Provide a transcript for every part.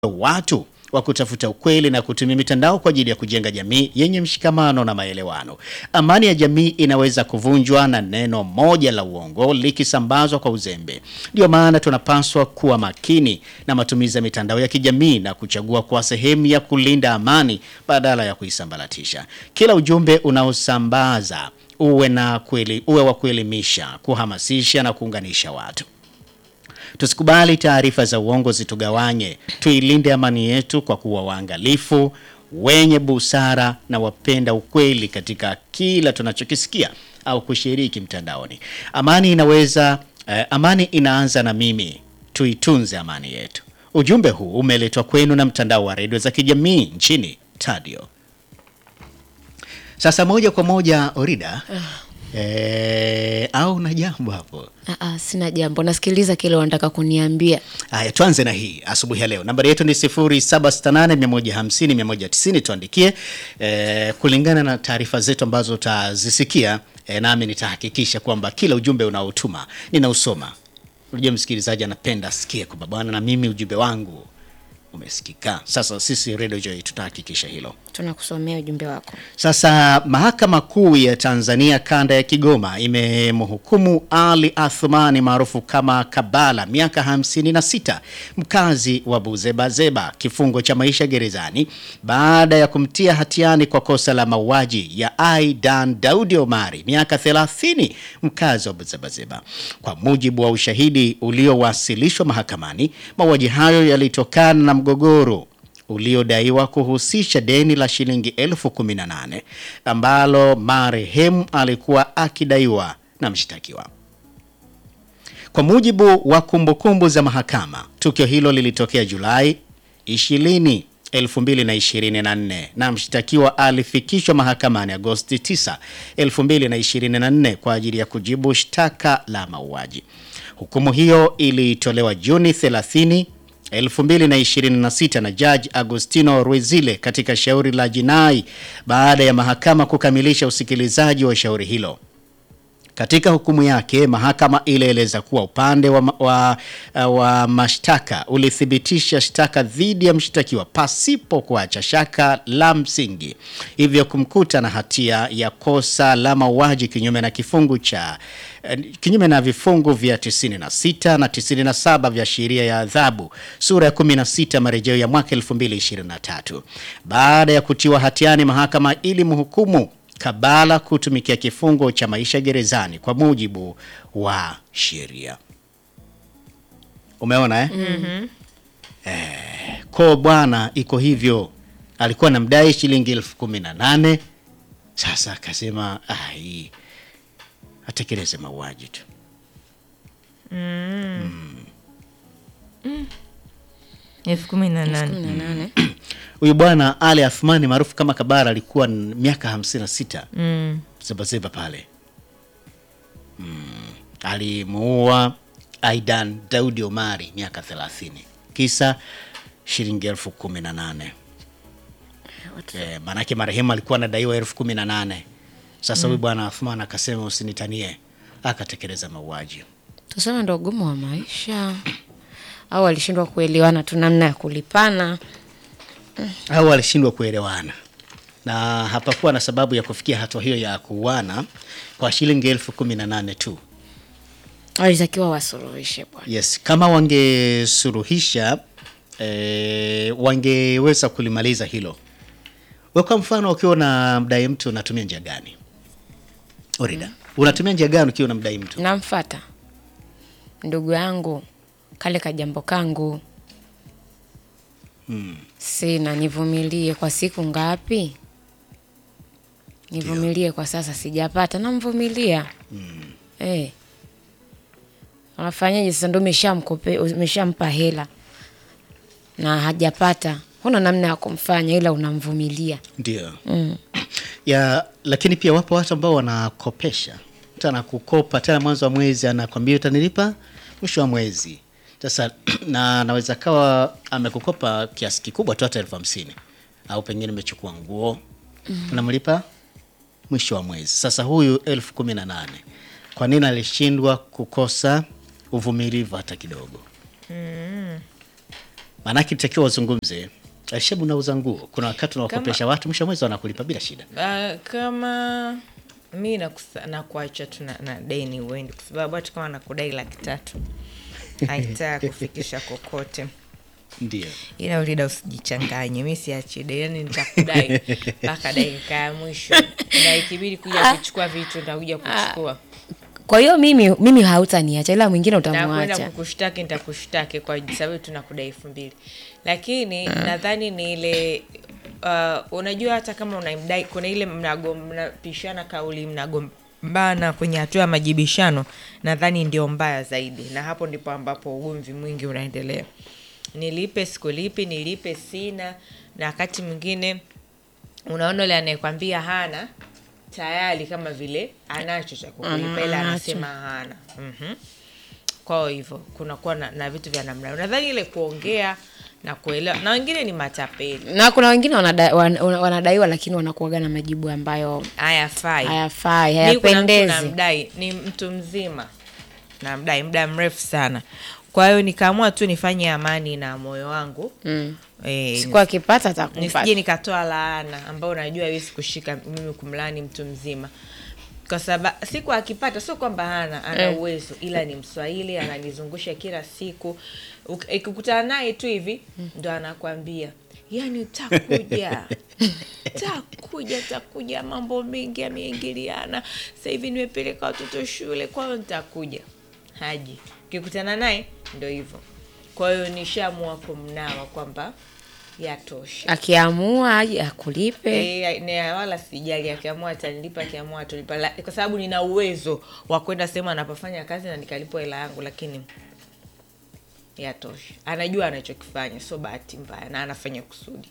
watu wa kutafuta ukweli na kutumia mitandao kwa ajili ya kujenga jamii yenye mshikamano na maelewano. Amani ya jamii inaweza kuvunjwa na neno moja la uongo likisambazwa kwa uzembe. Ndio maana tunapaswa kuwa makini na matumizi ya mitandao ya kijamii na kuchagua kwa sehemu ya kulinda amani badala ya kuisambaratisha. Kila ujumbe unaosambaza uwe na kweli, uwe wa kuelimisha, kuhamasisha na kuunganisha watu. Tusikubali taarifa za uongo zitugawanye. Tuilinde amani yetu kwa kuwa waangalifu, wenye busara na wapenda ukweli katika kila tunachokisikia au kushiriki mtandaoni. Amani inaweza eh, amani inaanza na mimi. Tuitunze amani yetu. Ujumbe huu umeletwa kwenu na mtandao wa redio za kijamii nchini Tadio. Sasa moja kwa moja Orida, eh, au na jambo hapo? Aa, sina jambo, nasikiliza kile wanataka kuniambia. Haya, tuanze na hii asubuhi ya leo. Nambari yetu ni 0768150190 tuandikie eh, kulingana na taarifa zetu ambazo utazisikia eh, nami nitahakikisha kwamba kila ujumbe unaotuma ninausoma. Unajua msikilizaji anapenda asikie kwamba bwana, na mimi ujumbe wangu umesikika. Sasa sisi Radio Joy tutahakikisha hilo. Tunakusomea ujumbe wako. Sasa mahakama kuu ya Tanzania kanda ya Kigoma imemhukumu Ali Athmani maarufu kama Kabala miaka 56 mkazi wa Buzebazeba kifungo cha maisha gerezani baada ya kumtia hatiani kwa kosa la mauaji ya Aidan Daudi Omari miaka 30 mkazi wa Buzebazeba. Kwa mujibu wa ushahidi uliowasilishwa mahakamani, mauaji hayo yalitokana na mgogoro uliodaiwa kuhusisha deni la shilingi elfu kumi na nane ambalo marehemu alikuwa akidaiwa na mshtakiwa. Kwa mujibu wa kumbukumbu za mahakama, tukio hilo lilitokea Julai 20 2024 na mshtakiwa alifikishwa mahakamani Agosti 9 2024 kwa ajili ya kujibu shtaka la mauaji. Hukumu hiyo ilitolewa Juni 30 2026 na Judge Agustino Ruizile katika shauri la jinai baada ya mahakama kukamilisha usikilizaji wa shauri hilo. Katika hukumu yake, mahakama ilieleza kuwa upande wa, wa, wa mashtaka ulithibitisha shtaka dhidi ya mshtakiwa pasipo kuacha shaka la msingi, hivyo kumkuta na hatia ya kosa la mauaji kinyume na kifungu cha kinyume na vifungu vya 96 na 97 vya sheria ya adhabu sura ya 16 marejeo ya mwaka 2023. Baada ya kutiwa hatiani, mahakama ilimhukumu Kabala kutumikia kifungo cha maisha gerezani kwa mujibu wa sheria. Umeona eh? Mm-hmm. Eh, ko bwana iko hivyo, alikuwa namdai shilingi elfu kumi na nane. Sasa akasema ah, hii atekeleze mauaji tu. elfu kumi na kumi nane na nane. Huyu bwana Ali Athmani maarufu kama Kabara alikuwa n- miaka 56 Mm. Zebazeba pale mm. Alimuua Aidan Daudi Omari miaka 30 kisa shilingi elfu kumi na nane. Eh, maanake marehemu alikuwa anadaiwa elfu kumi na nane. Sasa huyu bwana Athman akasema usinitanie, akatekeleza mauaji. Tuseme ndo ugumu wa maisha au walishindwa kuelewana tu namna ya kulipana. au walishindwa kuelewana na hapakuwa na sababu ya kufikia hatua hiyo ya kuuana kwa shilingi elfu kumi na nane tu. Walitakiwa wasuluhishe bwana. Yes, kama wangesuluhisha eh, wangeweza kulimaliza hilo. We kwa mfano, ukiwa na mdai mtu unatumia njia gani? Orida, unatumia njia gani ukiwa unamdai mtu? Namfata ndugu yangu kale kajambo kangu sina, nivumilie kwa siku ngapi? Nivumilie kwa sasa, sijapata, namvumilia eh. Unafanyaje sasa? Ndo umeshamkope umeshampa hela na hajapata, huna namna ya kumfanya, ila unamvumilia. Ndio. Ya, lakini pia wapo watu ambao wanakopesha. Mtu anakukopa tena mwanzo wa mwezi anakwambia utanilipa mwisho wa mwezi. Sasa na anaweza kawa amekukopa kiasi kikubwa tu hata elfu hamsini au pengine umechukua nguo unamlipa mwisho wa mwezi. Sasa huyu elfu kumi na nane kwa nini alishindwa kukosa uvumilivu hata kidogo? Maanake itakiwa wazungumze. Shebu, unauza nguo, kuna wakati unawakopesha watu, mwisho wa mwezi wanakulipa bila shida. Ah, kama mi nakusa- nakuacha tu na, na deni uendi kwa sababu hata kama nakudai laki tatu haitaa kufikisha kokote Ndio. ila ulida usijichanganye mi siachi deni yani nitakudai mpaka dakika ya mwisho na ikibidi kuja kuchukua vitu nitakuja kuchukua Kwa hiyo mimi mimi hautaniacha ila mwingine na kwenda utamwacha. kukushtaki nitakushtaki kwa sababu tunakudai elfu mbili lakini nadhani ni ile uh, unajua hata kama unamdai kuna ile mnago- mnapishana kauli mnagombana kwenye hatua ya majibishano nadhani ndio mbaya zaidi na hapo ndipo ambapo ugomvi mwingi unaendelea nilipe sikulipi nilipe sina na wakati mwingine unaona ule anayekwambia hana tayari kama vile anacho cha kukulipa ila Anacho. anasema hana mm kwao hivyo kunakuwa na, na vitu vya namna hiyo. nadhani ile kuongea na kuelewa na wengine ni matapeli Na kuna wengine wanada, wan, wanadaiwa lakini wanakuaga na majibu ambayo hayafai hayafai, Mi kuna mtu hayapendezi. namdai ni mtu mzima namdai muda mrefu sana kwa hiyo nikaamua tu nifanye amani na moyo wangu Mm. eh, Siku akipata atakupa. nisije nikatoa laana ambayo najua hawezi kushika mimi kumlaani mtu mzima kwa sababu siku akipata sio kwamba hana ana Eh. uwezo ila ni mswahili ananizungusha kila siku Uk- ikikutana naye tu hivi ndo anakwambia yani takuja takuja takuja mambo mengi yameingiliana sasa hivi nimepeleka watoto shule kwa hiyo nitakuja haji ukikutana naye ndo hivyo kwa hiyo nishaamua kumnawa kwamba yatosha Akiamua aje akulipe. E, ne, wala sijali akiamua atanilipa akiamua atolipa La- kwa sababu nina uwezo wa kwenda sehemu anapofanya kazi na nikalipwa hela yangu lakini yatosha anajua anachokifanya sio bahati mbaya na anafanya kusudi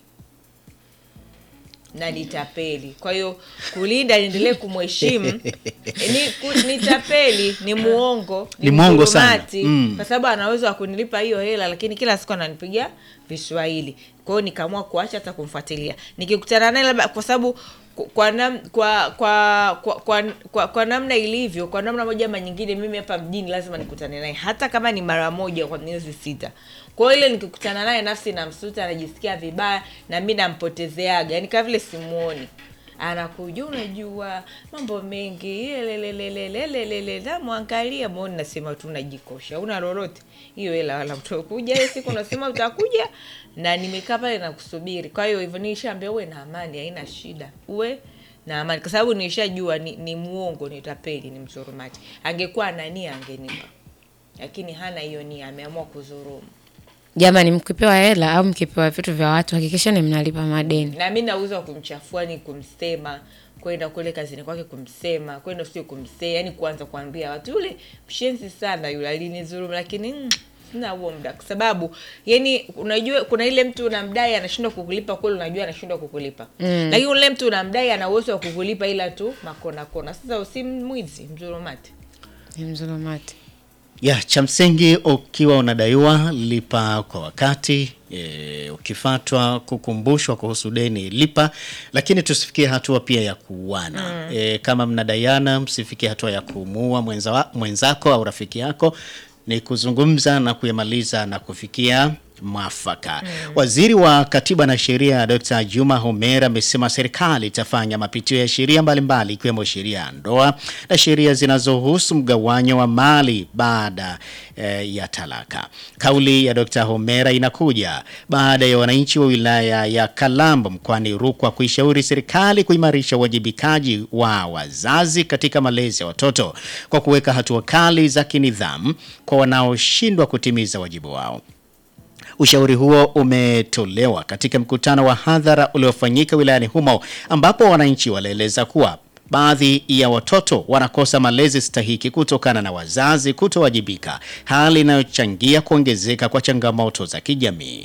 na ni tapeli kwa hiyo kulinda niendelee kumheshimu ni, ku, ni tapeli ni muongo Ni mwongo sana. mdhulumati, Mm. kwa sababu ana uwezo wa kunilipa hiyo hela lakini kila siku ananipigia viswahili kwa hiyo nikaamua kuacha hata kumfuatilia nikikutana naye labda kwa sababu ku- kwa, nam, kwa, kwa, kwa, kwa, kwa, kwa namna ilivyo kwa namna moja ama nyingine mimi hapa mjini lazima nikutane naye hata kama ni mara moja kwa miezi sita kwa hiyo ile nikikutana naye nafsi namsuta anajisikia vibaya na mi nampotezeaga yani kama vile simuoni anakuja unajua mambo mengi lelelelelelelele namwangalia moni nasema tu najikosha una lolote hiyo hela wala utakuja hiyo siku unasema utakuja na nimekaa pale na kusubiri kwa hiyo hivyo nishaambia uwe na amani haina shida uwe na amani kwa sababu nishajua ni, ni muongo ni tapeli ni mzurumati angekuwa anania angenipa lakini hana hiyo nia ameamua kuzurumu Jamani, mkipewa hela au mkipewa vitu vya watu hakikishani mnalipa madeni. na mi nauza wa kumchafua ni kumsema kwenda kule kazini kwake kumsema kwenda sio kumsema yani kuanza kuambia watu yule mshenzi sana yule alinizulumu lakini mm, sina huo muda kwa sababu yani unajua kuna ile mtu unamdai anashindwa kukulipa kweli unajua anashindwa kukulipa mm. lakini ule mtu unamdai ana uwezo wa kukulipa ila tu makona kona sasa usi mwizi mzulumati Ni mzulumati. Ya, cha msingi ukiwa unadaiwa lipa kwa wakati. E, ukifatwa kukumbushwa kuhusu deni lipa, lakini tusifikie hatua pia ya kuuana. E, kama mnadaiana msifikie hatua ya kumuua mwenza wa, mwenzako au rafiki yako, ni kuzungumza na kuyamaliza na kufikia mwafaka. Waziri wa Katiba na Sheria Dr. Juma Homer amesema serikali itafanya mapitio ya sheria mbalimbali ikiwemo sheria ya ndoa na sheria zinazohusu mgawanyo wa mali baada eh, ya talaka. Kauli ya Dr. Homera inakuja baada ya wananchi wa wilaya ya Kalambo mkoani Rukwa kuishauri serikali kuimarisha uwajibikaji wa wazazi katika malezi ya watoto kwa kuweka hatua kali za kinidhamu kwa wanaoshindwa kutimiza wajibu wao. Ushauri huo umetolewa katika mkutano wa hadhara uliofanyika wilayani humo ambapo wananchi walieleza kuwa baadhi ya watoto wanakosa malezi stahiki kutokana na wazazi kutowajibika, hali inayochangia kuongezeka kwa changamoto za kijamii.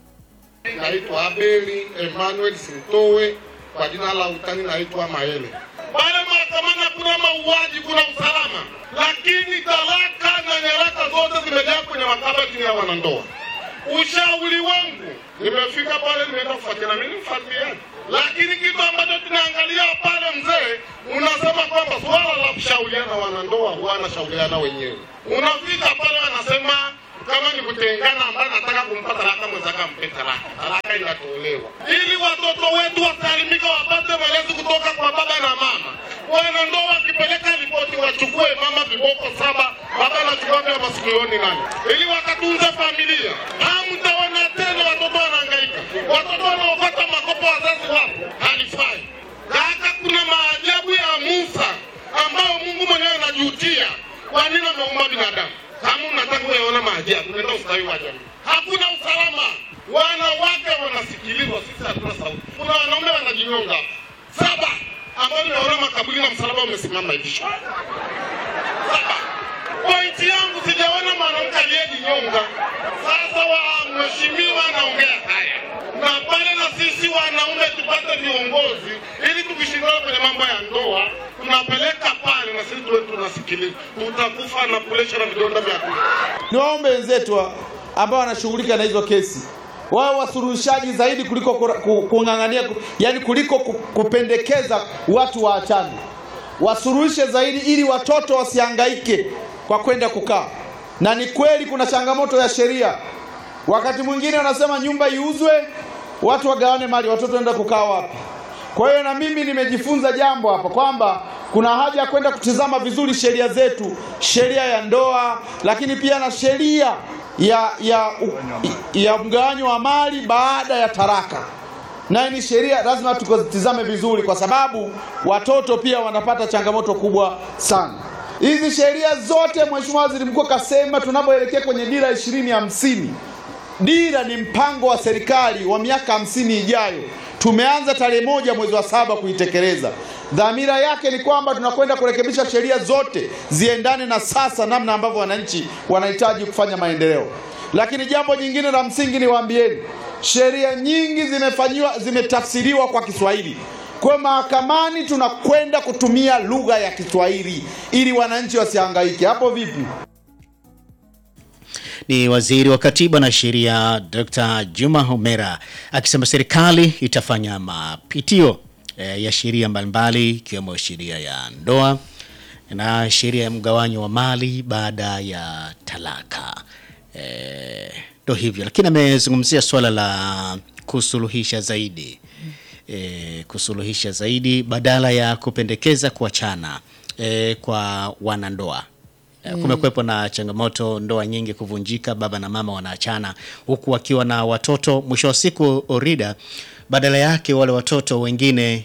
Naitwa Abeli Emmanuel Sintowe, kwa jina la utani naitwa Maele. Pale mahakamani kuna mauaji, kuna usalama, lakini talaka na nyaraka zote zimejaa kwenye makabati ya wanandoa. Ushauri wangu, nimefika pale, nimeenda kufuatilia, mimi mfuatiliaji, lakini kitu ambacho tunaangalia pale, mzee, unasema kwamba swala la kushauriana wanandoa huwa wanashauriana wenyewe. Unafika pale, wanasema kama ni kutengana, ambaye anataka kumpa talaka mwenzake ampe talaka, talaka inatolewa ili watoto wetu wasalimika, wapate malezi kutoka kwa baba na mama. Wanandoa wakipeleka ripoti, wachukue mama viboko saba, baba anachukua vya masikioni nani, ili wakatunze familia. Hamtaona tena watoto wanahangaika, watoto wanaopata makopo wazazi wapo, halifai. Kaka, kuna maajabu ya Musa ambayo Mungu mwenyewe anajutia. Kwa nini ameumba binadamu? Kama unataka kuyaona maajabu, nenda ustawi wa jamii. Hakuna usalama, wanawake wanasikilizwa, sisi hatuna sauti. Kuna wanaume wanajinyonga hapa saba, ambao nimeona makaburi na msalaba umesimama hivi saba. Pointi yangu sijaona mwanamke aliyejinyonga. Sasa wa mheshimiwa anaongea haya, na pale na sisi wanaume tupate viongozi, ili tukishindana kwenye mambo ya ndoa tunapeleka pale na sisi tuwe tunasikiliza, tutakufa na presha na vidonda vya tumbo. Niwaombe wenzetu wa- ambao wanashughulika na hizo kesi wao wasuluhishaji zaidi kuliko kura- ku- kung'ang'ania, ku- yani kuliko ku- kupendekeza watu waachane, wasuluhishe zaidi ili watoto wasihangaike kwa kwenda kukaa. Na ni kweli kuna changamoto ya sheria, wakati mwingine wanasema nyumba iuzwe, watu wagawane mali, watoto waenda kukaa wapi? Kwa hiyo na mimi nimejifunza jambo hapa kwamba kuna haja ya kwenda kutizama vizuri sheria zetu, sheria ya ndoa, lakini pia na sheria ya ya, ya mgawanyo wa mali baada ya taraka. Na ni sheria lazima tukazitizame vizuri, kwa sababu watoto pia wanapata changamoto kubwa sana. Hizi sheria zote Mheshimiwa Waziri Mkuu kasema tunapoelekea kwenye dira ishirini hamsini Dira ni mpango wa serikali wa miaka hamsini ijayo. Tumeanza tarehe moja mwezi wa saba kuitekeleza. Dhamira yake ni kwamba tunakwenda kurekebisha sheria zote ziendane na sasa, namna ambavyo wananchi wanahitaji kufanya maendeleo. Lakini jambo jingine la msingi niwaambieni, sheria nyingi zimefanyiwa zimetafsiriwa kwa Kiswahili. Kwa mahakamani tunakwenda kutumia lugha ya Kiswahili ili wananchi wasihangaike. Hapo vipi? Ni waziri wa katiba na sheria Dr. Juma Homera akisema serikali itafanya mapitio eh, ya sheria mbalimbali ikiwemo sheria ya ndoa na sheria ya mgawanyo wa mali baada ya talaka. Eh, ndo hivyo, lakini amezungumzia swala la kusuluhisha zaidi e, kusuluhisha zaidi badala ya kupendekeza kuachana e, kwa wanandoa. E, kumekuwepo na changamoto, ndoa nyingi kuvunjika, baba na mama wanaachana huku wakiwa na watoto. Mwisho wa siku, Orida, badala yake wale watoto wengine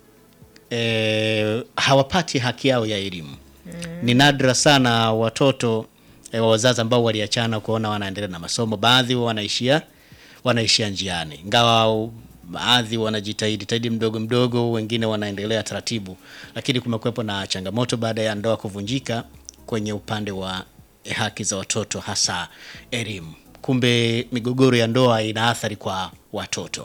e, hawapati haki yao ya elimu. Ni nadra sana watoto e, wa wazazi ambao waliachana kuona wanaendelea na masomo. Baadhi wanaishia wanaishia njiani, ingawa baadhi wanajitahidi tahidi mdogo mdogo, wengine wanaendelea taratibu, lakini kumekuwepo na changamoto baada ya ndoa kuvunjika kwenye upande wa eh, haki za watoto, hasa elimu. Kumbe migogoro ya ndoa ina athari kwa watoto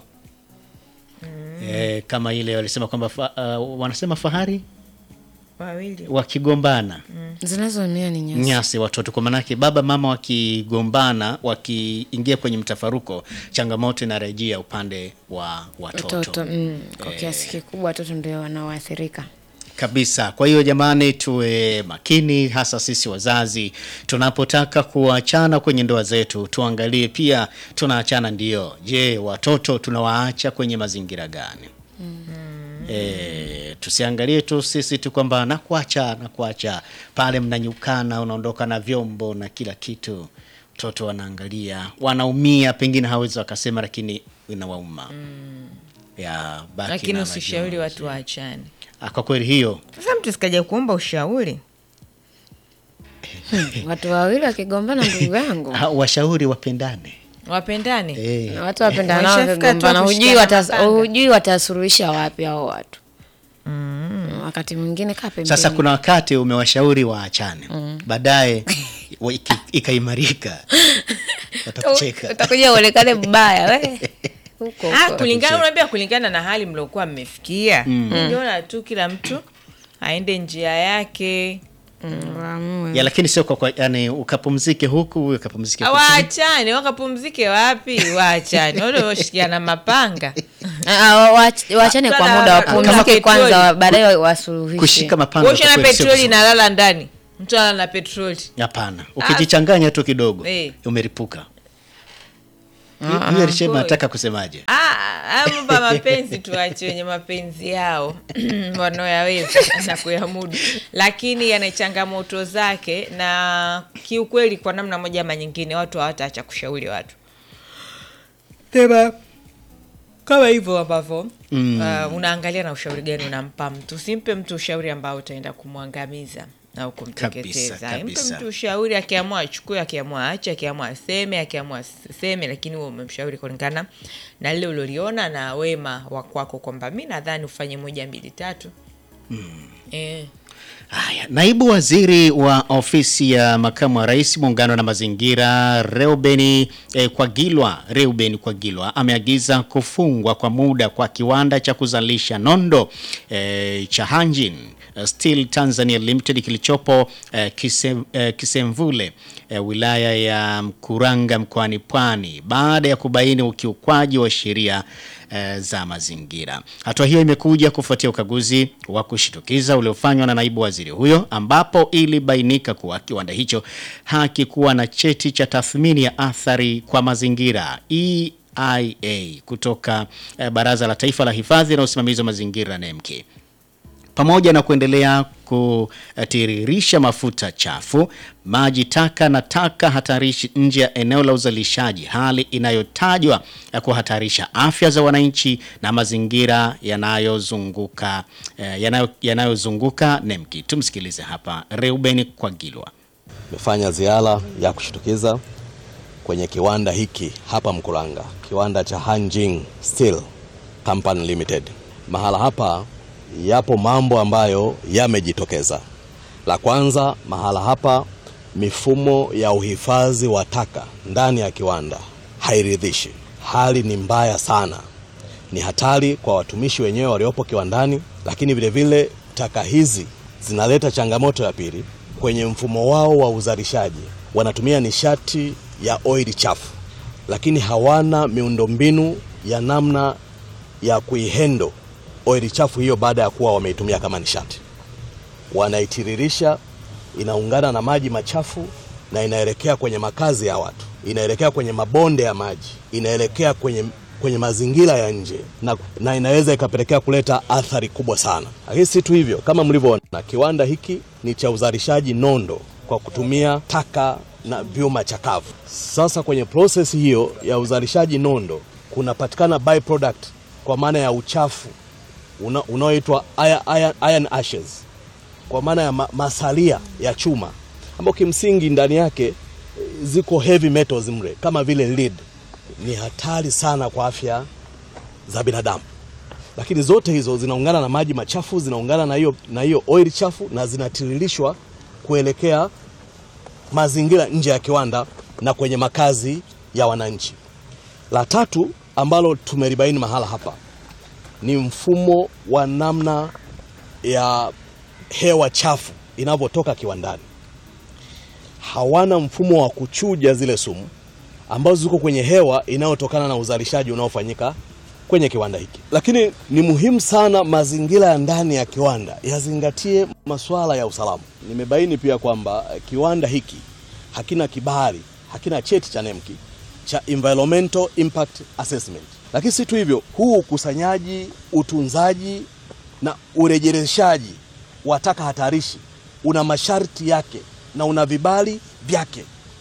e, kama ile walisema kwamba fa, uh, wanasema fahari wawili wakigombana zinazoumia ni nyasi. nyasi watoto, kwa maanake baba mama wakigombana, wakiingia kwenye mtafaruko, changamoto inarejea upande wa watoto, Watoto mm, kwa kiasi kikubwa watoto ndio wanaoathirika. kabisa. Kwa hiyo jamani, tuwe makini, hasa sisi wazazi tunapotaka kuachana kwenye ndoa zetu, tuangalie pia tunaachana ndio, je, watoto tunawaacha kwenye mazingira gani? E, tusiangalie tu sisi tu kwamba nakuacha nakuacha pale, mnanyukana, unaondoka na vyombo na kila kitu, watoto wanaangalia, wanaumia, pengine hawezi wakasema, lakini inawauma ya baki lakini na usishauri majonzi. watu waachane Ah, Kwa kweli hiyo sasa mtu sikaja kuomba ushauri Watu wawili wakigombana, ndugu yangu, ah, washauri wapendane wapendane eh. na watu wapendana Washafika tu wakigombana, hujui kushikana watas- mapanga. hujui watasuluhisha wapi hao watu. Wakati mwingine kaa pembeni. Sasa kuna wakati umewashauri waachane, baadaye wa- iki- ikaimarika, watakucheka. utakuja uonekane mbaya we huko Ah, huko. kulingana unaambia kulingana na hali mliokuwa mmefikia niliona tu kila mtu aende njia yake Mm, waamue. ya lakini sio kwa, kwa yani ukapumzike huku huyu ukapumzike huku. waachane wakapumzike wapi waachane wale washikiana mapanga Ah, wa- waach- waachane kwa Hapana, muda kama wapumzike petroli. kwanza, wa- baadaye wasuluhishe. kushika mapanga ushana kwa kweli sio petroli vizuri. inalala ndani mtu ana na petroli Hapana, ukijichanganya tu kidogo Eh. umeripuka. Huyu alisema Kweli. nataka kusemaje? Ah, haya mambo ya mapenzi tuache wenye mapenzi yao wanaoyaweza na kuyamudu, lakini yana changamoto zake, na kiukweli, kwa namna moja ama nyingine, watu hawataacha kushauri watu sema kama hivyo ambavyo uh, unaangalia na ushauri gani unampa mtu. Usimpe mtu ushauri ambao utaenda kumwangamiza au kumteketeza. Kabisa, Mpe kabisa. mtu ushauri, akiamua achukue, akiamua aache, akiamua aseme, akiamua aseme, lakini wewe umemshauri kulingana na lile uloliona na wema wa kwako, kwamba mi nadhani ufanye moja mbili tatu. Eh. Haya, naibu waziri wa ofisi ya makamu wa rais muungano na mazingira Reubeni eh, Kwagilwa Reuben Kwagilwa ameagiza kufungwa kwa muda kwa kiwanda cha kuzalisha nondo eh, cha Hanjin eh, Steel Tanzania Limited kilichopo eh, kise, eh, Kisemvule eh, wilaya ya Mkuranga mkoani Pwani baada ya kubaini ukiukwaji wa sheria eh, za mazingira. Hatua hiyo imekuja kufuatia ukaguzi wa kushitukiza uliofanywa na naibu waziri huyo, ambapo ilibainika kuwa kiwanda hicho hakikuwa na cheti cha tathmini ya athari kwa mazingira EIA kutoka eh, Baraza la Taifa la Hifadhi na Usimamizi wa Mazingira NEMC pamoja na kuendelea kutiririsha mafuta chafu, maji taka na taka hatarishi nje ya eneo la uzalishaji, hali inayotajwa ya kuhatarisha afya za wananchi na mazingira yanayozunguka eh, yanayo- yanayozunguka NEMKI. Tumsikilize hapa Reuben Kwagilwa. Nimefanya ziara ya kushtukiza kwenye kiwanda hiki hapa Mkuranga, kiwanda cha Hanjin Steel Company Limited. Mahala hapa yapo mambo ambayo yamejitokeza. La kwanza, mahala hapa mifumo ya uhifadhi wa taka ndani ya kiwanda hairidhishi. Hali ni mbaya sana, ni hatari kwa watumishi wenyewe waliopo kiwandani, lakini vile vile taka hizi zinaleta changamoto ya pili kwenye mfumo wao wa uzalishaji. Wanatumia nishati ya oili chafu, lakini hawana miundombinu ya namna ya kuihendo oili chafu hiyo baada ya kuwa wameitumia kama nishati. Wanaitiririsha, inaungana na maji machafu na inaelekea kwenye makazi ya watu, inaelekea kwenye mabonde ya maji, inaelekea kwenye, kwenye mazingira ya nje na, na inaweza ikapelekea kuleta athari kubwa sana. Lakini si tu hivyo, kama mlivyoona, kiwanda hiki ni cha uzalishaji nondo kwa kutumia taka na vyuma chakavu. Sasa kwenye proses hiyo ya uzalishaji nondo kunapatikana byproduct kwa maana ya uchafu una- unaoitwa iron, iron, iron ashes kwa maana ya ma, masalia ya chuma ambao kimsingi ndani yake eh, ziko heavy metals mle kama vile lead. Ni hatari sana kwa afya za binadamu, lakini zote hizo zinaungana na maji machafu, zinaungana na hiyo na hiyo oil chafu na zinatiririshwa kuelekea mazingira nje ya kiwanda na kwenye makazi ya wananchi. La tatu ambalo tumelibaini mahala hapa ni mfumo wa namna ya hewa chafu inavyotoka kiwandani. Hawana mfumo wa kuchuja zile sumu ambazo ziko kwenye hewa inayotokana na uzalishaji unaofanyika kwenye kiwanda hiki. Lakini ni muhimu sana mazingira ya ndani ya kiwanda yazingatie masuala ya usalama. Nimebaini pia kwamba eh, kiwanda hiki hakina kibali, hakina cheti cha NEMKI cha environmental impact assessment. Lakini si tu hivyo, huu ukusanyaji, utunzaji na urejereshaji wa taka hatarishi una masharti yake na una vibali vyake.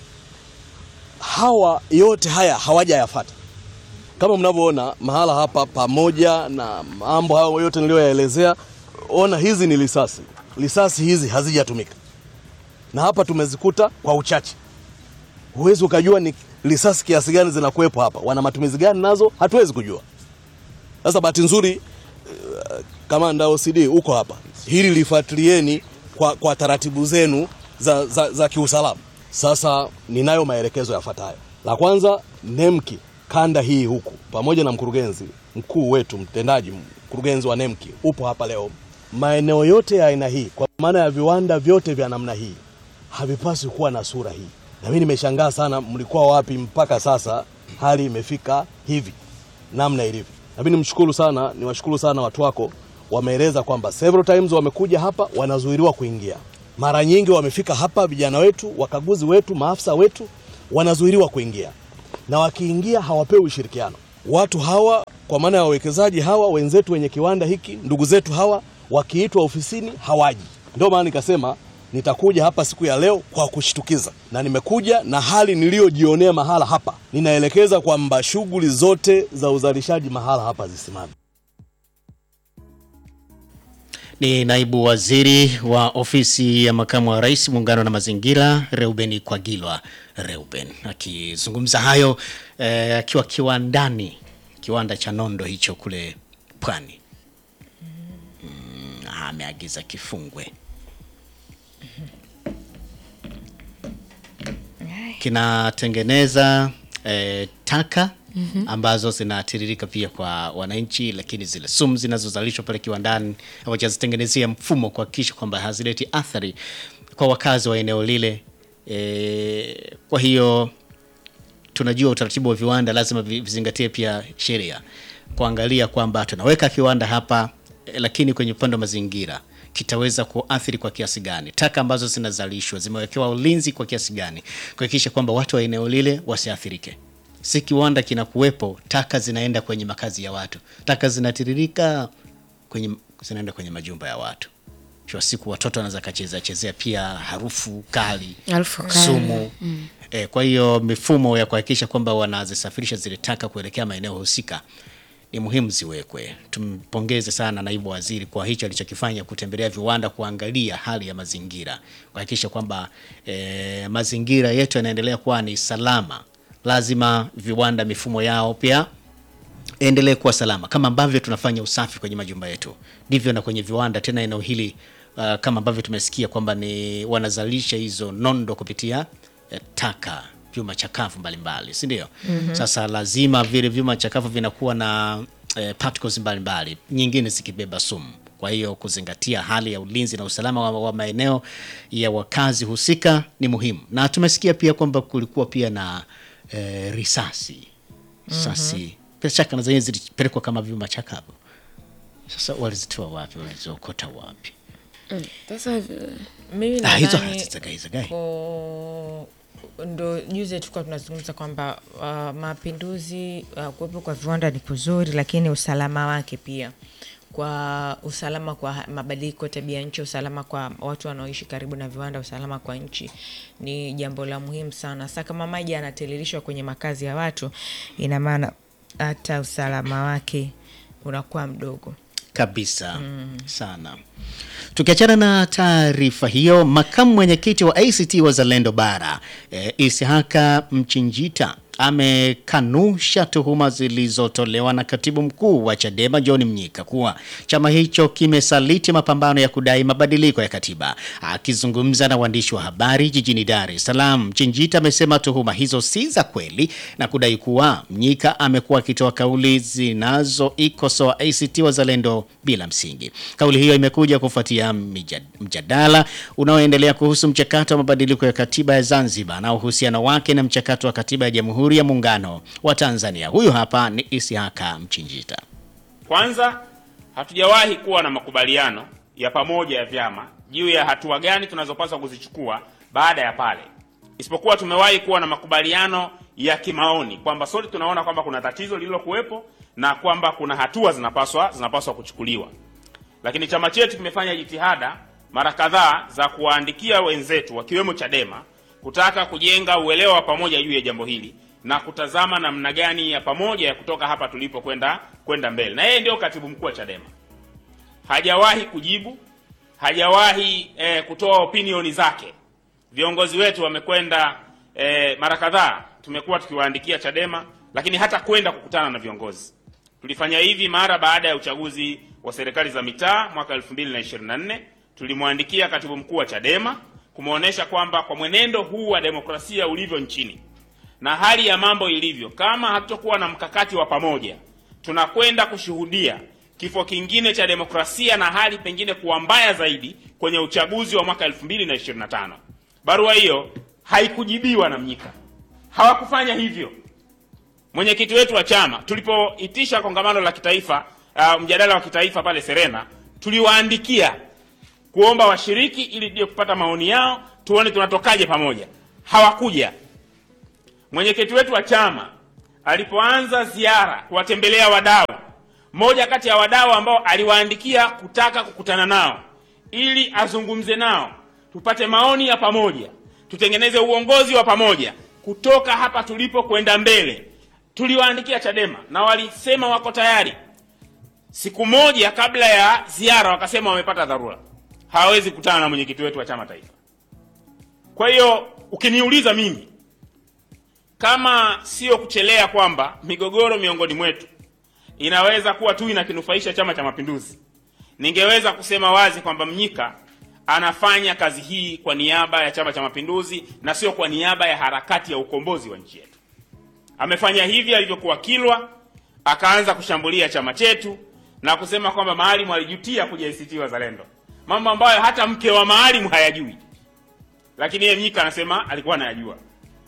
Hawa yote haya hawajayafata kama mnavyoona mahala hapa, pamoja na mambo hayo yote niliyoyaelezea, ona hizi ni risasi. Risasi hizi hazijatumika, na hapa tumezikuta kwa uchache. Huwezi ukajua ni risasi kiasi gani zinakuwepo hapa, wana matumizi gani nazo, hatuwezi kujua. Sasa bahati nzuri eh, kamanda OCD uko hapa, hili lifuatilieni kwa, kwa taratibu zenu za, za, za kiusalama. Sasa ninayo maelekezo yafuatayo. La kwanza, NEMKI kanda hii huku pamoja na mkurugenzi mkuu wetu mtendaji, mkurugenzi wa NEMKI upo hapa leo. Maeneo yote ya aina hii, kwa maana ya viwanda vyote vya namna hii, havipaswi kuwa na sura hii. Na mimi nimeshangaa sana, mlikuwa wapi mpaka sasa hali imefika hivi namna ilivyo. Na mimi nimshukuru sana, niwashukuru sana watu wako, wameeleza kwamba several times wamekuja hapa, wanazuiliwa kuingia Mara nyingi wamefika hapa, vijana wetu, wakaguzi wetu, maafisa wetu wanazuiliwa kuingia, na wakiingia hawapewi ushirikiano. Watu hawa kwa maana ya wawekezaji hawa wenzetu wenye kiwanda hiki, ndugu zetu hawa, wakiitwa ofisini hawaji. Ndio maana nikasema nitakuja hapa siku ya leo kwa kushtukiza, na nimekuja na hali niliyojionea mahala hapa. Ninaelekeza kwamba shughuli zote za uzalishaji mahala hapa zisimame. Ni naibu waziri wa ofisi ya makamu wa rais muungano na mazingira Reuben Kwagilwa Reuben akizungumza hayo eh, akiwa kiwandani kiwanda cha nondo hicho kule Pwani. Mm, ameagiza kifungwe kinatengeneza eh, taka ambazo zinatiririka pia kwa wananchi, lakini zile sumu zinazozalishwa pale kiwandani hawajazitengenezea mfumo kuhakikisha kwamba hazileti athari kwa wakazi wa eneo lile. E, kwa hiyo tunajua utaratibu wa viwanda lazima vi- vizingatie pia sheria, kuangalia kwamba tunaweka kiwanda hapa eh, lakini kwenye upande wa mazingira kitaweza kuathiri kwa kiasi gani, taka ambazo zinazalishwa zimewekewa ulinzi kwa kiasi gani, kuhakikisha kwamba watu wa eneo lile wasiathirike. Si kiwanda kinakuwepo, taka zinaenda kwenye makazi ya watu, taka zinatiririka kwenye, zinaenda kwenye majumba ya watu. Mwisho wa siku watoto wanaweza kachezea chezea pia harufu kali, Harufu kali. sumu E, kwa hiyo mifumo ya kuhakikisha kwamba wanazisafirisha zile taka kuelekea maeneo husika ni muhimu ziwekwe. Tumpongeze sana naibu waziri kwa hicho alichokifanya, kutembelea viwanda, kuangalia hali ya mazingira, kuhakikisha kwamba e, mazingira yetu yanaendelea kuwa ni salama. Lazima viwanda mifumo yao pia endelee kuwa salama kama ambavyo tunafanya usafi kwenye majumba yetu, ndivyo na kwenye viwanda. Tena eneo hili uh, kama ambavyo tumesikia kwamba ni wanazalisha hizo nondo kupitia eh, taka vyuma chakavu mbalimbali, si ndio? Sasa lazima vile vyuma chakavu vinakuwa na eh, particles mbalimbali, nyingine zikibeba sumu. Kwa hiyo kuzingatia hali ya ulinzi na usalama wa, wa maeneo ya wakazi husika ni muhimu, na tumesikia pia kwamba kulikuwa pia na eh, risasi risasi bila shaka na zenyewe zilipelekwa kama vyuma chakavu. Sasa walizitoa wapi? Waliziokota wapi? Sasa mimi Ah, hizo nadhani hazizagaizagai. ko- ndo juzi tulikuwa tunazungumza kwamba uh, mapinduzi uh, kuwepo kwa viwanda ni kuzuri, lakini usalama wake pia kwa usalama kwa ha- mabadiliko ya tabia nchi, usalama kwa watu wanaoishi karibu na viwanda, usalama kwa nchi ni jambo la muhimu sana. Sasa kama maji yanatiririshwa kwenye makazi ya watu, ina maana hata usalama wake unakuwa mdogo. kabisa sana. Tukiachana na taarifa hiyo, makamu mwenyekiti wa ACT Wazalendo Bara e, Isihaka Mchinjita amekanusha tuhuma zilizotolewa na katibu mkuu wa Chadema John Mnyika kuwa chama hicho kimesaliti mapambano ya kudai mabadiliko ya katiba. Akizungumza na waandishi wa habari jijini Dar es Salaam, Mchinjita amesema tuhuma hizo si za kweli na kudai kuwa Mnyika amekuwa akitoa kauli zinazoikosoa ACT Wazalendo bila msingi. Kauli hiyo imekuja kufuatia mija- mjadala unaoendelea kuhusu mchakato wa mabadiliko ya katiba ya Zanzibar na uhusiano wake na mchakato wa katiba ya Jamhuri ya Muungano wa Tanzania. Huyu hapa ni Isihaka Mchinjita. Kwanza, hatujawahi kuwa na makubaliano ya pamoja ya vyama juu ya hatua gani tunazopaswa kuzichukua baada ya pale, isipokuwa tumewahi kuwa na makubaliano ya kimaoni kwamba sote tunaona kwamba kuna tatizo lililokuwepo na kwamba kuna hatua zinapaswa zinapaswa kuchukuliwa. Lakini chama chetu kimefanya jitihada mara kadhaa za kuwaandikia wenzetu wakiwemo Chadema kutaka kujenga uelewa wa pamoja juu ya jambo hili na kutazama namna gani ya pamoja ya kutoka hapa tulipo kwenda kwenda mbele. Na yeye ndio katibu mkuu wa Chadema, hajawahi kujibu, hajawahi eh, kutoa opinioni zake. Viongozi wetu wamekwenda eh, mara kadhaa, tumekuwa tukiwaandikia Chadema, lakini hata kwenda kukutana na viongozi. Tulifanya hivi mara baada ya uchaguzi wa serikali za mitaa mwaka 2024 tulimwandikia katibu mkuu wa Chadema kumwonyesha kwamba kwa mwenendo huu wa demokrasia ulivyo nchini na hali ya mambo ilivyo, kama hatutokuwa na mkakati wa pamoja, tunakwenda kushuhudia kifo kingine cha demokrasia na hali pengine kuwa mbaya zaidi kwenye uchaguzi wa mwaka 2025. Barua hiyo haikujibiwa na Mnyika, hawakufanya hivyo. Mwenyekiti wetu wa chama tulipoitisha kongamano la kitaifa uh, mjadala wa kitaifa pale Serena, tuliwaandikia kuomba washiriki ili tuje kupata maoni yao, tuone tunatokaje pamoja. Hawakuja. Mwenyekiti wetu wa chama alipoanza ziara kuwatembelea wadau, mmoja kati ya wadau ambao aliwaandikia kutaka kukutana nao ili azungumze nao, tupate maoni ya pamoja, tutengeneze uongozi wa pamoja kutoka hapa tulipo kwenda mbele. Tuliwaandikia Chadema na walisema wako tayari. Siku moja kabla ya ziara wakasema wamepata dharura, hawawezi kukutana na mwenyekiti wetu wa chama taifa. Kwa hiyo ukiniuliza mimi, kama sio kuchelea kwamba migogoro miongoni mwetu inaweza kuwa tu inakinufaisha Chama cha Mapinduzi, ningeweza kusema wazi kwamba Mnyika anafanya kazi hii kwa niaba ya Chama cha Mapinduzi na sio kwa niaba ya harakati ya ukombozi wa nchi yetu. Amefanya hivi alivyokuwa Kilwa, akaanza kushambulia chama chetu na kusema kwamba Maalim alijutia kuja ACT Wazalendo, mambo ambayo hata mke wa Maalim hayajui, lakini yeye Mnyika anasema alikuwa anayajua.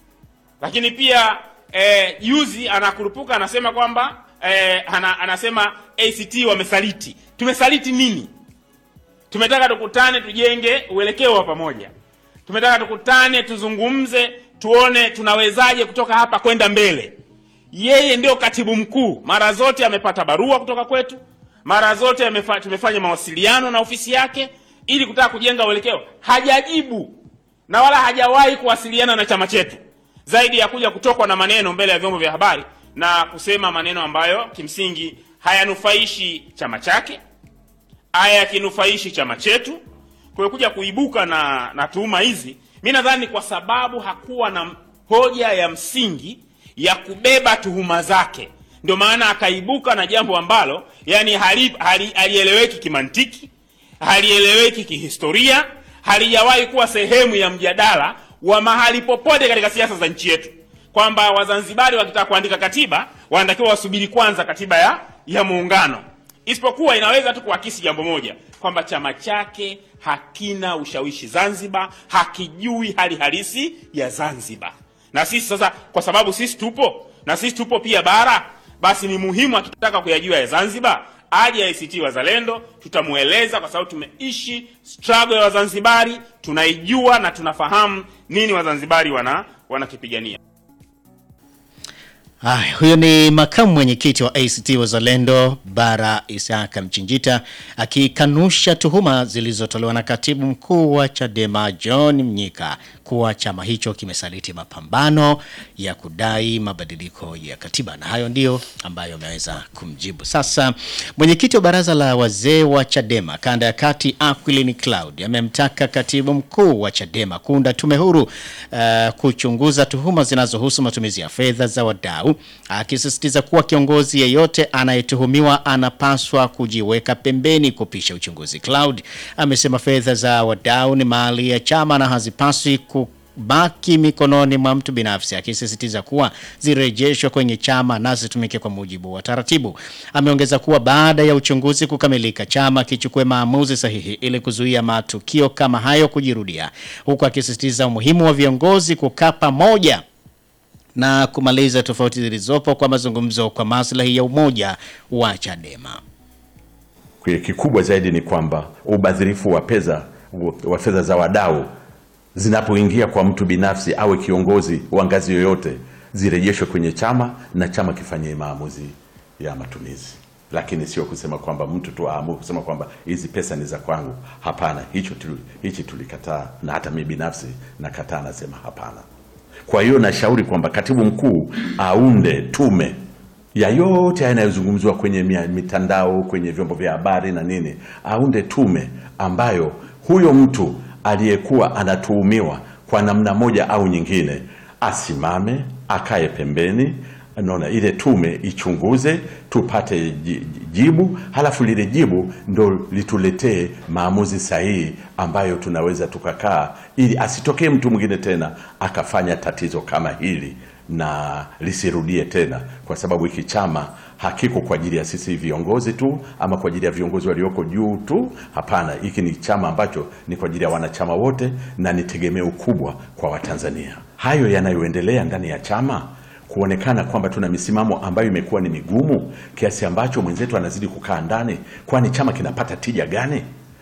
Lakini pia eh, juzi anakurupuka anasema kwamba eh, ana, anasema ACT wamesaliti. Tumesaliti nini? Tumetaka tukutane tujenge uelekeo wa pamoja. Tumetaka tukutane tuzungumze, tuone tunawezaje kutoka hapa kwenda mbele. Yeye ndio katibu mkuu, mara zote amepata barua kutoka kwetu, mara zote amefa, tumefanya mawasiliano na ofisi yake ili kutaka kujenga uelekeo. Hajajibu na wala hajawahi kuwasiliana na chama chetu zaidi ya kuja kutokwa na maneno mbele ya vyombo vya habari na kusema maneno ambayo kimsingi hayanufaishi chama chake hayakinufaishi chama chetu. Kwa hiyo kuja kuibuka na, na tuhuma hizi, mi nadhani kwa sababu hakuwa na hoja ya msingi ya kubeba tuhuma zake, ndio maana akaibuka na jambo ambalo yani hali- hali- halieleweki kimantiki, halieleweki kihistoria, halijawahi kuwa sehemu ya mjadala wa mahali popote katika siasa za nchi yetu, kwamba Wazanzibari wakitaka kuandika katiba wanatakiwa wasubiri kwanza katiba ya, ya muungano isipokuwa inaweza tu kuakisi jambo moja kwamba chama chake hakina ushawishi Zanzibar, hakijui hali halisi ya Zanzibar. Na sisi sasa, kwa sababu sisi tupo na sisi tupo pia bara, basi ni muhimu akitaka kuyajua ya Zanzibar aje ACT Wazalendo, tutamueleza kwa sababu tumeishi struggle ya Wazanzibari, tunaijua na tunafahamu nini Wazanzibari wana wanakipigania. Haya, huyo ni makamu mwenyekiti wa ACT Wazalendo Bara Isaka Mchinjita akikanusha tuhuma zilizotolewa na katibu mkuu wa Chadema John Mnyika kuwa chama hicho kimesaliti mapambano ya kudai mabadiliko ya katiba, na hayo ndiyo ambayo ameweza kumjibu. Sasa mwenyekiti wa baraza la wazee wa Chadema kanda ya kati Aquilin Cloud amemtaka katibu mkuu wa Chadema kuunda tume huru uh, kuchunguza tuhuma zinazohusu matumizi ya fedha za wadau, akisisitiza kuwa kiongozi yeyote anayetuhumiwa anapaswa kujiweka pembeni kupisha uchunguzi. Cloud amesema fedha za wadau ni mali ya chama na hazipaswi kubaki mikononi mwa mtu binafsi, akisisitiza kuwa zirejeshwe kwenye chama na zitumike kwa mujibu wa taratibu. Ameongeza kuwa baada ya uchunguzi kukamilika, chama kichukue maamuzi sahihi ili kuzuia matukio kama hayo kujirudia, huku akisisitiza umuhimu wa viongozi kukaa pamoja na kumaliza tofauti zilizopo kwa mazungumzo kwa maslahi ya umoja wa Chadema. Kwa kikubwa zaidi ni kwamba ubadhirifu wa pesa wa fedha za wadau zinapoingia kwa mtu binafsi awe kiongozi wa ngazi yoyote, zirejeshwe kwenye chama na chama kifanyie maamuzi ya matumizi, lakini sio kusema kwamba mtu tu aamue kusema kwamba hizi pesa ni za kwangu. Hapana, hicho tuli, hichi tulikataa, na hata mimi binafsi nakataa, nasema hapana. Kwa hiyo nashauri kwamba katibu mkuu aunde tume ya yote yanayozungumzwa kwenye mia- mitandao, kwenye vyombo vya habari na nini, aunde tume ambayo huyo mtu aliyekuwa anatuhumiwa kwa namna moja au nyingine asimame, akae pembeni, naona ile tume ichunguze, tupate ji- jibu, halafu lile jibu ndo lituletee maamuzi sahihi ambayo tunaweza tukakaa, ili asitokee mtu mwingine tena akafanya tatizo kama hili na lisirudie tena, kwa sababu hiki chama hakiko kwa ajili ya sisi viongozi tu ama kwa ajili ya viongozi walioko juu tu. Hapana, hiki ni chama ambacho ni kwa ajili ya wanachama wote na ni tegemeo kubwa kwa Watanzania. Hayo yanayoendelea ndani ya chama kuonekana kwamba tuna misimamo ambayo imekuwa ni migumu kiasi ambacho mwenzetu anazidi kukaa ndani, kwani chama kinapata tija gani?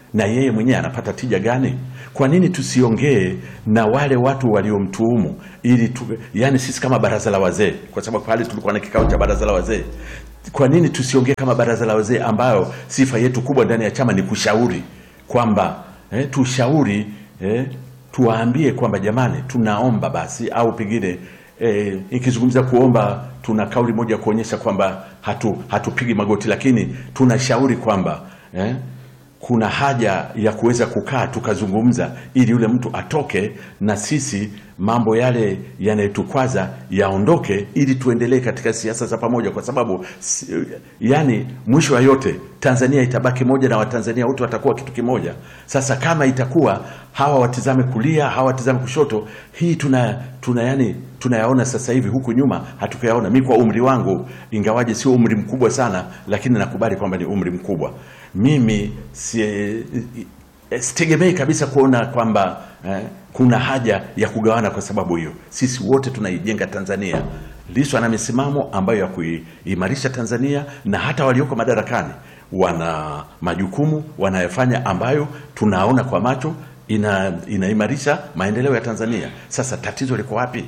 na yeye mwenyewe anapata tija gani? Kwa nini tusiongee na wale watu waliomtuhumu ili tu, yani sisi kama baraza la wazee, kwa sababu pale tulikuwa na kikao cha baraza la wazee, kwa nini tusiongee kama baraza la wazee ambayo sifa yetu kubwa ndani ya chama ni kushauri kwamba eh, tushauri eh, tuwaambie kwamba jamani, tunaomba basi, au pengine eh, ikizungumza kuomba, tuna kauli moja kuonyesha kwamba hatu hatupigi magoti, lakini tunashauri kwamba eh, kuna haja ya kuweza kukaa tukazungumza, ili yule mtu atoke na sisi mambo yale yanayotukwaza yaondoke, ili tuendelee katika siasa za pamoja, kwa sababu si- yani, mwisho wa yote Tanzania itabaki moja na Watanzania wote watakuwa kitu kimoja. Sasa kama itakuwa hawa watizame kulia, hawa watizame kushoto, hii tuna, tuna yani tunayaona sasa hivi, huku nyuma hatukuyaona. Mi kwa umri wangu, ingawaje sio umri mkubwa sana, lakini nakubali kwamba ni umri mkubwa. Mimi si, eh, sitegemei kabisa kuona kwamba eh, kuna haja ya kugawana kwa sababu hiyo. Sisi wote tunaijenga Tanzania. Lissu ana misimamo ambayo ya kuimarisha Tanzania, na hata walioko madarakani wana majukumu wanayofanya ambayo tunaona kwa macho ina, inaimarisha maendeleo ya Tanzania. Sasa tatizo liko wapi?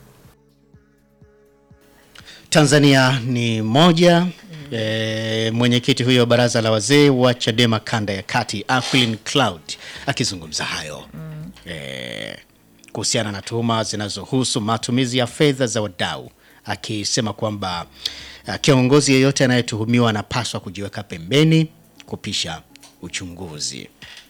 Tanzania ni moja. E, mwenyekiti huyo wa baraza la wazee wa Chadema kanda ya kati Aquilin Cloud akizungumza hayo e, kuhusiana na tuhuma zinazohusu matumizi ya fedha za wadau, akisema kwamba ah, kiongozi yeyote anayetuhumiwa anapaswa kujiweka pembeni kupisha uchunguzi.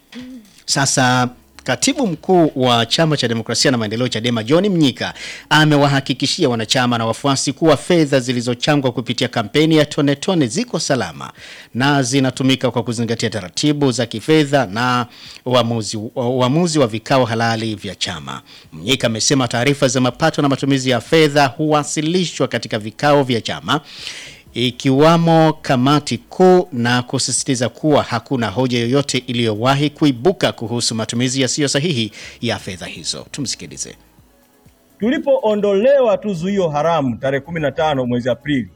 Sasa katibu mkuu wa chama cha demokrasia na maendeleo Chadema John Mnyika amewahakikishia wanachama na wafuasi kuwa fedha zilizochangwa kupitia kampeni ya tone tone ziko salama na zinatumika kwa kuzingatia taratibu za kifedha na uamuzi, uamuzi wa vikao halali vya chama. Mnyika amesema taarifa za mapato na matumizi ya fedha huwasilishwa katika vikao vya chama ikiwamo kamati kuu na kusisitiza kuwa hakuna hoja yoyote iliyowahi kuibuka kuhusu matumizi yasiyo sahihi ya fedha hizo. Tumsikilize. Tulipoondolewa tu zuio haramu tarehe 15 mwezi Aprili,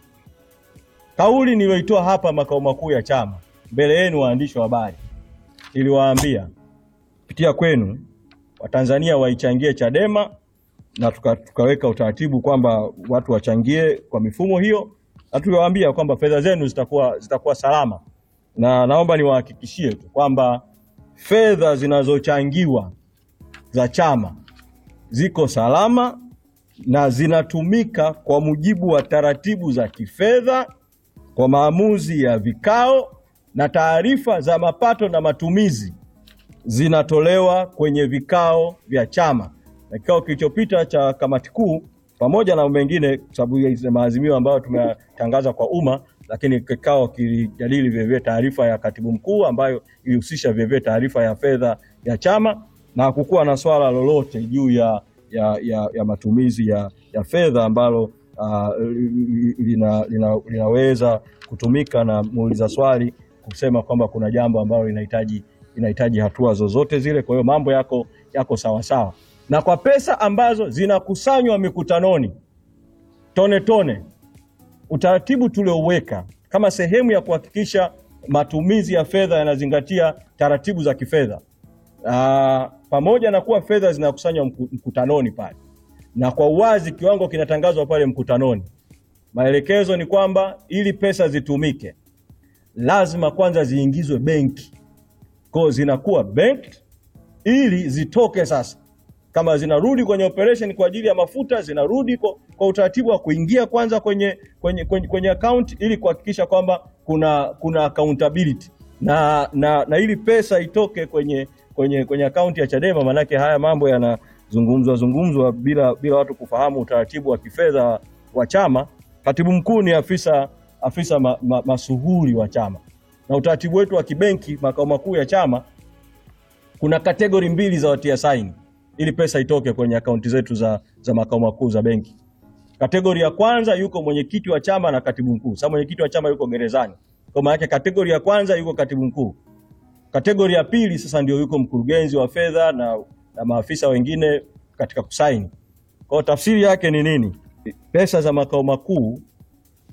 kauli niliyoitoa hapa makao makuu ya chama mbele yenu waandishi wa habari, niliwaambia kupitia kwenu Watanzania waichangie Chadema na tuka, tukaweka utaratibu kwamba watu wachangie kwa mifumo hiyo, na tuliwaambia kwamba fedha zenu zitakuwa, zitakuwa salama, na naomba niwahakikishie tu kwamba fedha zinazochangiwa za chama ziko salama na zinatumika kwa mujibu wa taratibu za kifedha kwa maamuzi ya vikao, na taarifa za mapato na matumizi zinatolewa kwenye vikao vya chama. Na kikao kilichopita cha kamati kuu, pamoja na mengine, kwa sababu ya maazimio ambayo tumetangaza kwa umma, lakini kikao kilijadili vilevile taarifa ya katibu mkuu ambayo ilihusisha vilevile taarifa ya fedha ya chama na hakukuwa na swala lolote juu ya, ya, ya, ya matumizi ya, ya fedha ambalo uh, lina, lina, linaweza kutumika na muuliza swali kusema kwamba kuna jambo ambalo linahitaji linahitaji hatua zozote zile. Kwa hiyo mambo yako yako sawa sawa, na kwa pesa ambazo zinakusanywa mikutanoni tone tone, utaratibu tuliouweka kama sehemu ya kuhakikisha matumizi ya fedha yanazingatia taratibu za kifedha uh, pamoja na kuwa fedha zinakusanywa mku- mkutanoni pale na kwa uwazi kiwango kinatangazwa pale mkutanoni, maelekezo ni kwamba ili pesa zitumike lazima kwanza ziingizwe benki, kwa hiyo zinakuwa banked ili zitoke sasa. Kama zinarudi kwenye operation kwa ajili ya mafuta, zinarudi kwa, kwa utaratibu wa kuingia kwanza kwenye kwenye, kwenye, kwenye account ili kuhakikisha kwamba kuna kuna accountability na, na, na ili pesa itoke kwenye kwenye kwenye akaunti ya Chadema, maanake haya mambo yanazungumzwa zungumzwa bila bila watu kufahamu utaratibu wa kifedha wa chama. Katibu mkuu ni afisa afisa ma, ma, masuhuri wa chama, na utaratibu wetu wa kibenki makao makuu ya chama kuna kategori mbili za watia saini ili pesa itoke kwenye akaunti zetu za, za makao makuu za benki. Kategori ya kwanza yuko mwenyekiti wa chama na katibu mkuu. Sasa mwenyekiti wa chama yuko gerezani, kwa maana yake kategori ya kwanza yuko katibu mkuu. Kategori ya pili sasa ndio yuko mkurugenzi wa fedha na, na maafisa wengine katika kusaini. Kwa hiyo tafsiri yake ni nini? Pesa za makao makuu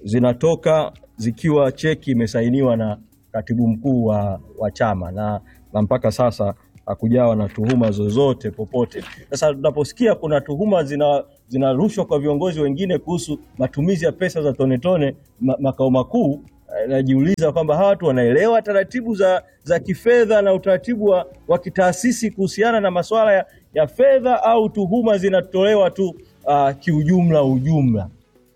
zinatoka zikiwa cheki imesainiwa na katibu mkuu wa, wa chama na na mpaka sasa hakujawa na tuhuma zozote popote. Sasa tunaposikia kuna tuhuma zina zinarushwa kwa viongozi wengine kuhusu matumizi ya pesa za tone tone ma, makao makuu, eh, najiuliza kwamba hawa watu wanaelewa taratibu za, za kifedha na utaratibu wa, wa kitaasisi kuhusiana na masuala ya, ya fedha au tuhuma zinatolewa tu uh, kiujumla ujumla.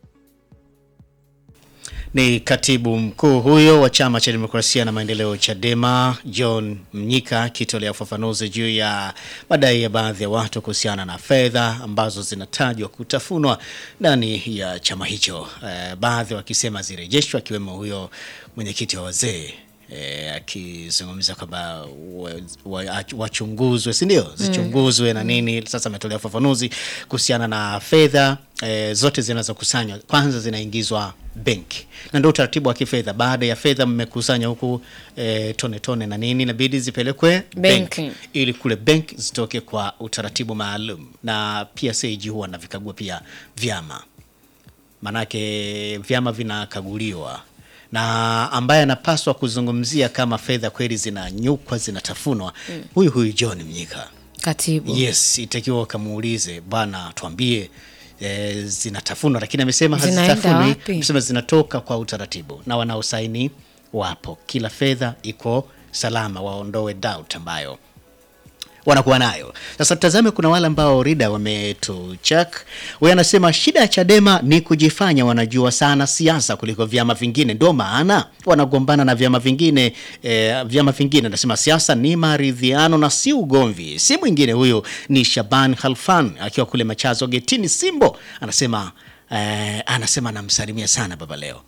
Ni katibu mkuu huyo wa chama cha demokrasia na maendeleo Chadema, John Mnyika akitolea ufafanuzi juu ya madai ya baadhi ya watu kuhusiana na fedha ambazo zinatajwa kutafunwa ndani ya chama hicho, eh, baadhi wakisema zirejeshwe, akiwemo huyo mwenyekiti wa wazee eh, akizungumza kwamba wa- wa- wachunguzwe, si ndio, zichunguzwe na nini. Sasa ametolea ufafanuzi kuhusiana na fedha eh, zote zinazokusanywa kwanza zinaingizwa benki, na ndio utaratibu wa kifedha. Baada ya fedha mmekusanya huku eh, tone tone na nini, inabidi zipelekwe Benki. benki ili kule benki zitoke kwa utaratibu maalum, na pia CAG huwa navikagua pia vyama manake vyama vinakaguliwa na ambaye anapaswa kuzungumzia kama fedha kweli zinanyukwa zinatafunwa huyu huyu John Mnyika. Katibu. Yes, itakiwa ukamuulize bwana, tuambie e, zinatafunwa, lakini amesema Zinaenda hazitafunwi, wapi? amesema zinatoka kwa utaratibu na wanaosaini wapo, kila fedha iko salama, waondoe doubt ambayo wanakuwa nayo. Sasa tutazame, kuna wale ambao Rida wametuchak. Huyu anasema shida ya Chadema ni kujifanya wanajua sana siasa kuliko vyama vingine, ndio maana wanagombana na vyama vingine eh, vyama vingine. Anasema siasa ni maridhiano na si ugomvi. Si mwingine huyu ni Shaban Khalfan akiwa kule Machazo Getini Simbo, anasema eh, anasema anamsalimia sana baba leo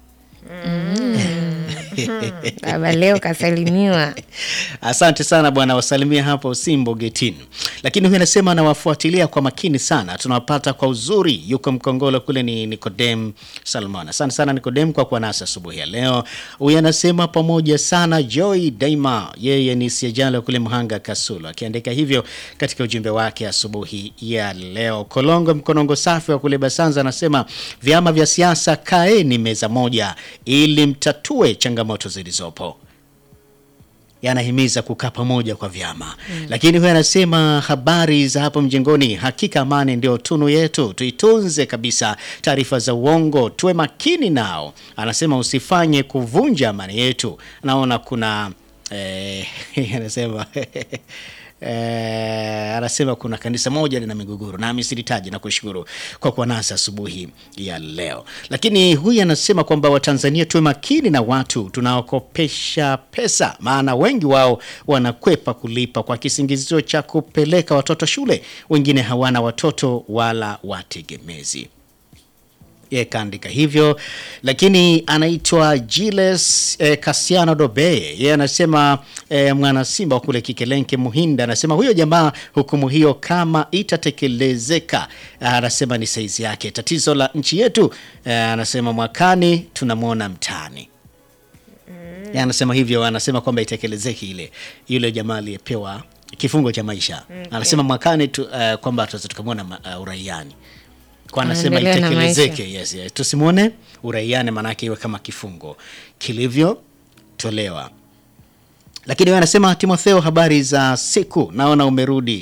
Baba leo kasalimiwa. Asante sana bwana, wasalimia hapo Simbo Getini. Lakini huyu anasema anawafuatilia kwa makini sana, tunawapata kwa uzuri. Yuko Mkongolo kule, ni Nikodem Salmon. Asante sana Nikodem kwa kuwa nasi asubuhi ya leo. Huyu anasema pamoja sana Joy Daima, yeye ni Siajalo kule Mhanga Kasulu, akiandika hivyo katika ujumbe wake asubuhi ya leo. Kolongo Mkonongo safi wa kule Basanza anasema vyama vya siasa, kaeni meza moja ili mtatue changamoto zilizopo yanahimiza kukaa pamoja kwa vyama mm. Lakini huyo anasema habari za hapo mjengoni, hakika amani ndio tunu yetu, tuitunze kabisa. Taarifa za uongo tuwe makini nao, anasema usifanye kuvunja amani yetu. Naona kuna eh, anasema Eh, anasema kuna kanisa moja lina migogoro nami silitaji na kushukuru kwa kuwa nasi asubuhi ya leo. Lakini huyu anasema kwamba Watanzania tuwe makini na watu tunaokopesha pesa, maana wengi wao wanakwepa kulipa kwa kisingizio cha kupeleka watoto shule, wengine hawana watoto wala wategemezi ye kaandika hivyo, lakini anaitwa Giles eh, Kasiano Dobe. Yeye anasema eh, mwana Simba wa kule Kikelenke Muhinda, anasema huyo jamaa, hukumu hiyo kama itatekelezeka, anasema ni saizi yake. Tatizo la nchi yetu eh, anasema mwakani tunamwona mtaani. Yeye anasema hivyo, anasema kwamba itekelezeke ile yule jamaa aliyepewa kifungo cha maisha anasema mwakani tu, eh, kwamba tutaweza tukamwona uh, uraiani kwa anasema Anaendelea na itekelezeke, yes, yes. Tusimwone uraiani, maanake iwe kama kifungo kilivyotolewa. Lakini wewe anasema Timotheo, habari za siku, naona umerudi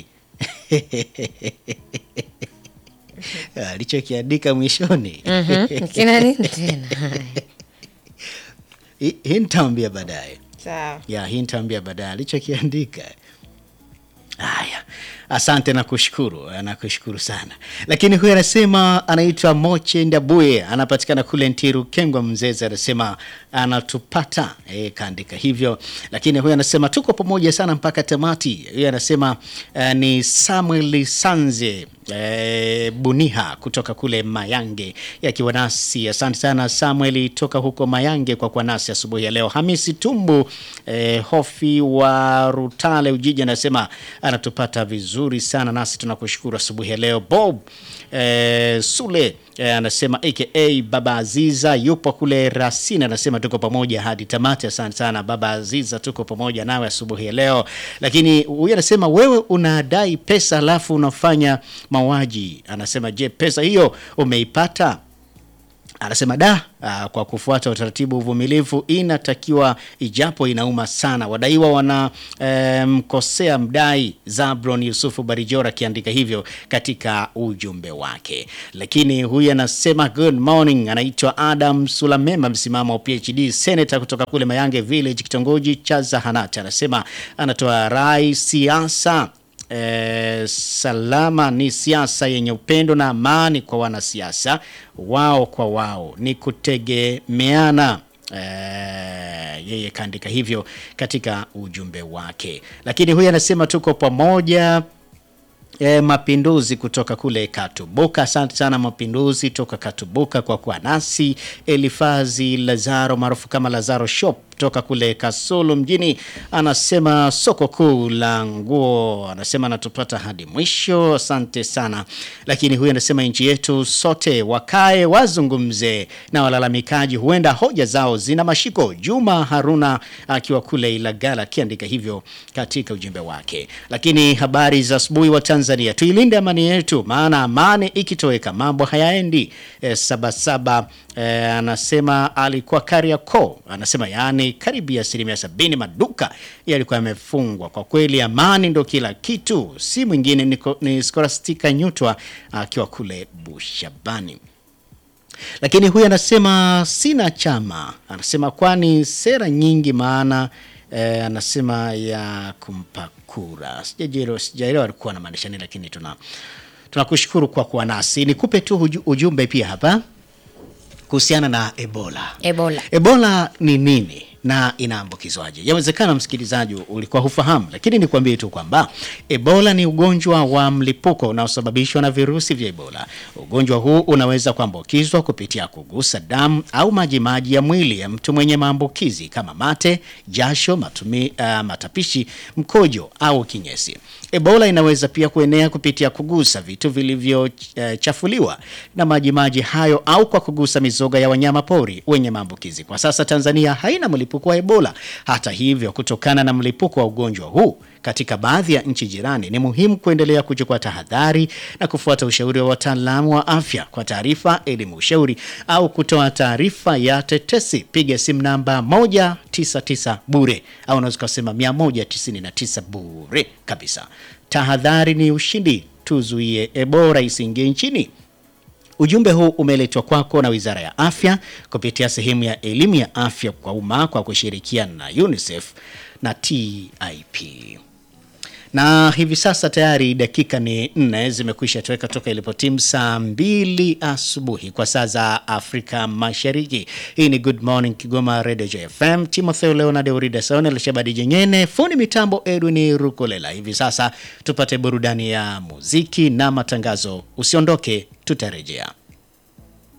alichokiandika mwishoni Mhm. Kina nini tena? Haya. Hii hii nitaambia baadaye sawa ya hii nitaambia baadaye alichokiandika. Haya, asante na kushukuru, nakushukuru sana. Lakini huyu anasema anaitwa Moche Ndabuye, anapatikana kule Ntiru Kengwa Mzeze, anasema anatupata e, kaandika hivyo. Lakini huyu anasema tuko pamoja sana mpaka tamati. Huyu anasema uh, ni Samuel Sanze e, Buniha kutoka kule Mayange yakiwa nasi. Asante sana Samuel toka huko Mayange kwa kuwa nasi asubuhi ya leo. Hamisi Tumbu e, Hofi wa Rutale Ujiji anasema anatupata vizuri sana nasi tunakushukuru asubuhi ya leo. Bob e, Sule e, anasema aka Baba Aziza yupo kule Rasini, anasema tuko pamoja hadi tamati. Asante sana Baba Aziza, tuko pamoja nawe asubuhi ya leo. Lakini huyu anasema wewe unadai pesa alafu unafanya mauaji. Anasema je, pesa hiyo umeipata? Anasema da, ah, kwa kufuata utaratibu uvumilivu inatakiwa, ijapo inauma sana. Wadaiwa wanamkosea mdai Zabron Yusufu Barijora akiandika hivyo katika ujumbe wake. Lakini huyu anasema good morning, anaitwa Adam Sulamema, msimamo wa PhD senator kutoka kule Mayange Village, kitongoji cha Zahanati. Anasema anatoa rai siasa Eh, salama ni siasa yenye upendo na amani kwa wanasiasa wao kwa wao, ni kutegemeana. Eh, yeye kaandika hivyo katika ujumbe wake, lakini huyu anasema tuko pamoja. E, Mapinduzi kutoka kule Katubuka. Asante sana Mapinduzi toka Katubuka kwa kuwa nasi. Elifazi Lazaro maarufu kama Lazaro Shop toka kule Kasulu mjini anasema soko kuu la nguo, anasema anatupata hadi mwisho. Asante sana. Lakini huyu anasema nchi yetu sote wakae wazungumze na walalamikaji, huenda hoja zao zina mashiko. Juma Haruna akiwa kule Ilagala akiandika hivyo katika ujumbe wake. Lakini habari za asubuhi wa Tanzania, tuilinde amani yetu, maana amani ikitoweka mambo hayaendi. E, Sabasaba e, anasema alikuwa Kariakoo, anasema yaani karibia asilimia sabini maduka yalikuwa yamefungwa. Kwa kweli amani ndo kila kitu, si mwingine ni, ni Skolastika Nyutwa akiwa kule Bushabani. Lakini huyu anasema sina chama, anasema kwani sera nyingi maana eh, anasema ya kumpa kura. Sijaelewa, sijaelewa alikuwa anamaanisha nini, lakini tuna tunakushukuru kwa kuwa nasi. Nikupe tu uju- ujumbe pia hapa kuhusiana na Ebola. Ebola. Ebola ni nini na inaambukizwaje? Yawezekana msikilizaji ulikuwa hufahamu, lakini nikwambie tu kwamba Ebola ni ugonjwa wa mlipuko unaosababishwa na virusi vya Ebola. Ugonjwa huu unaweza kuambukizwa kupitia kugusa damu au majimaji ya mwili ya mtu mwenye maambukizi kama mate, jasho, matumi, uh, matapishi, mkojo au kinyesi. Ebola inaweza pia kuenea kupitia kugusa vitu vilivyochafuliwa na majimaji hayo au kwa kugusa mizoga ya wanyama pori wenye maambukizi. Kwa sasa Tanzania haina mlipuko wa Ebola. Hata hivyo, kutokana na mlipuko wa ugonjwa huu katika baadhi ya nchi jirani, ni muhimu kuendelea kuchukua tahadhari na kufuata ushauri wa wataalamu wa afya. Kwa taarifa, elimu, ushauri au kutoa taarifa ya tetesi, piga simu namba 199 bure au unaweza kusema 199 bure kabisa. Tahadhari ni ushindi, tuzuie Ebola isiingie nchini. Ujumbe huu umeletwa kwako na Wizara ya Afya kupitia sehemu ya elimu ya afya kwa umma kwa kushirikiana na UNICEF na TIP. Na hivi sasa tayari dakika ni nne zimekwisha toweka toka ilipotimu saa mbili asubuhi kwa saa za Afrika Mashariki. Hii ni Good Morning Kigoma Radio JFM. Timotheo Leonard Urida Saone Lishabadi Jenyene, fundi mitambo Edwin Rukolela. Hivi sasa tupate burudani ya muziki na matangazo. Usiondoke, tutarejea.